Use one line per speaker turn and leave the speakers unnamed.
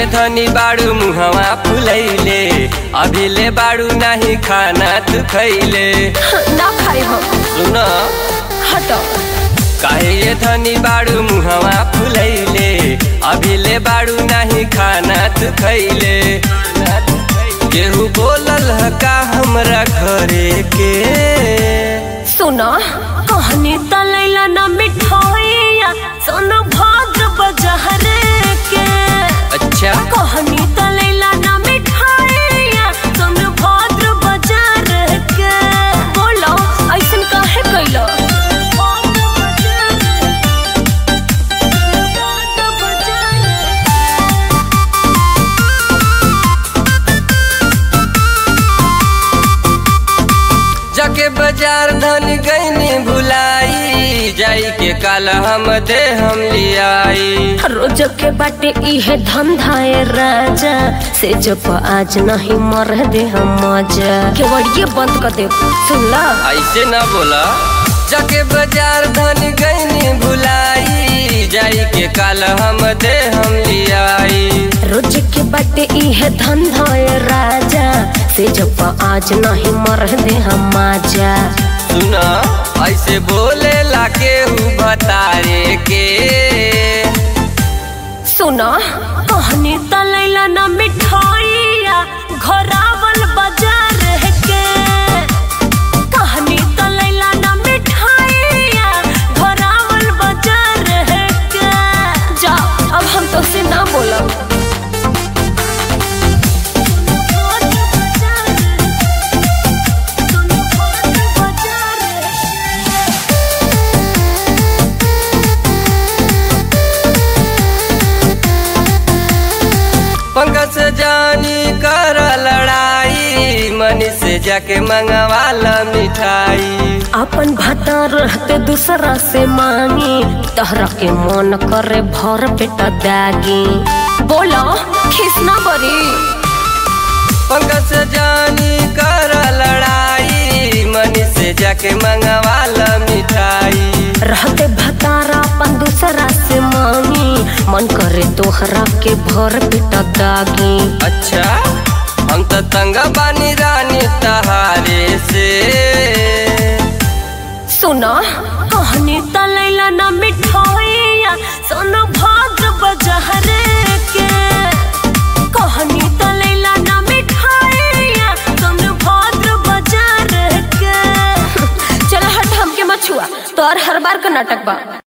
धनी बाड़ू मुहवा फुलैले अभी ले बाड़ू नाही खाना तू खैले
ना खाई हम
सुन
हटो
काहे ये धनी बाड़ू मुहवा फुलैले अभी ले बाड़ू नाही खाना तू खैले केहू बोलल ह का हमरा घरे के
सुना कहनी तलैला ना मिठाइया सोना भाद्र बजहरे के
अच्छा
कहनी तलैला ना मिठाइया सोना भाद्र बजार के बोलो ऐसन काहे कैलो
जाके बाजार धन गईनी भुलाई जाई के काल हम दे हम लियाई
रोज के बाटे इहे धंधाए राजा से जब आज नहीं मर दे हम मजा केवड़िए बंद कर दे सुन ला
ऐसे ना बोला जाके बाजार धन गईनी भुलाई जाई के काल हम दे हम लियाई
रोज के बाटे इहे धंधाए राजा से जब आज नहीं मर दे हम मजा
सुना ऐसे बोले ला के बतारे के
सुना कहनी तलैला ना मिठाइया घोरावल बाजार के कहनी तलैला ना मिठाइया घोरावल बाजार के जा अब हम तो से ना बोलब
पंकज से जानी कर लड़ाई मनी से जाके मंगवाला मिठाई
अपन भाता रहते दूसरा से मांगी तहरा के मन करे भर पेटा दागी बोलो खिसना बरी
पंकज से जानी कर लड़ाई मनी से जाके मंगवाला मिठाई
रहते भतारा अपन दूसरा से मांगी मन करे तोहरा के भर पेटा दागी
अच्छा हम तो तंगा बानी रानी तहारे से
सुना कहनी तलैला ना मिठाइया सोना भाद्र बजहरे के कहनी तलैला ना मिठाइया सोना भाद्र बाजार के चल हट हमके मछुआ तोर हर बार का नाटक बा